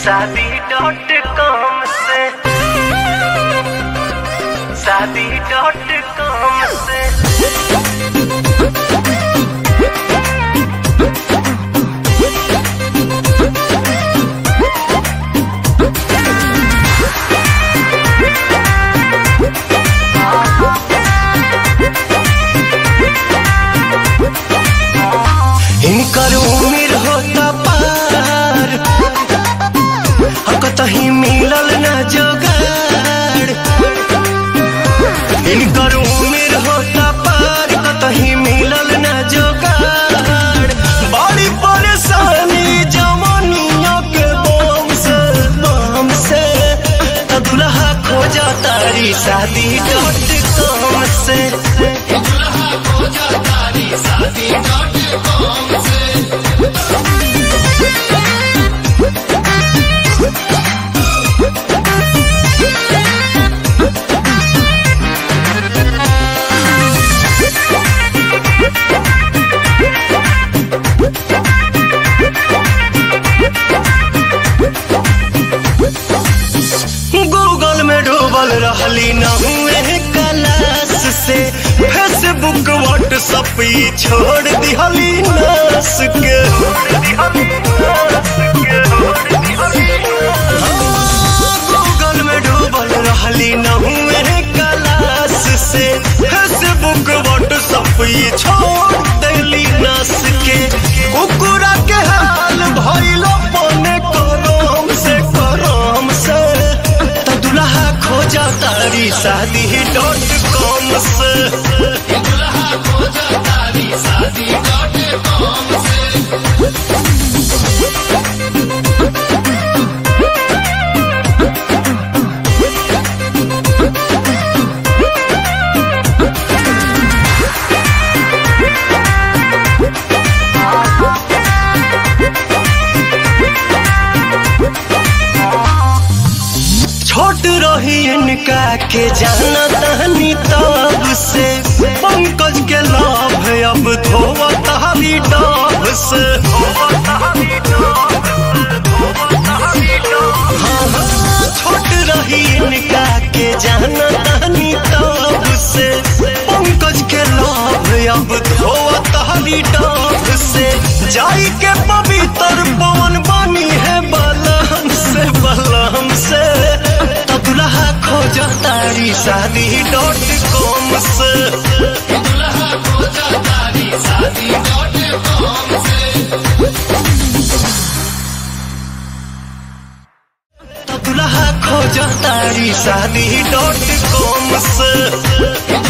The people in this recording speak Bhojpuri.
शादी डॉट कॉम से शादी डॉट कॉम से इनकर उम्र होता पार कतही मिलल न जोगाड़ इनकर उम्र होता पार कतही मिलल न जोगाड़ बड़ी परेशानी जवानिया के बम से बम से त दुल्हा खोजा तारी शादी डॉट कॉम से गूगल में डूबल रहली न हुए क्लास से फेसबुक व्हाट्सअप ई छोड़ दिहली नास के गूगल में डूबल रहली न हुए क्लास से फेसबुक व्हाट्सअप ई छोड़ दिहली नास के कुकुरा के हाल भइलो पने करम से करम से त दुल्हा खोजा तारी शादी डॉट कॉम से छोट रही इनका के जाना तहनी तब से पंकज के लाभ अब धोवा तहरी डाब से हाँ, हाँ, छोट रही इनका के जाना तहनी तब से पंकज के लाभ अब धोवा तहरी डाब से जाई के पवित्र पवन बनी है बलम से बलम से त दुल्हा खोजा तारी शादी डॉट कॉम से त दुल्हा खोजा तारी शादी डॉट कॉम से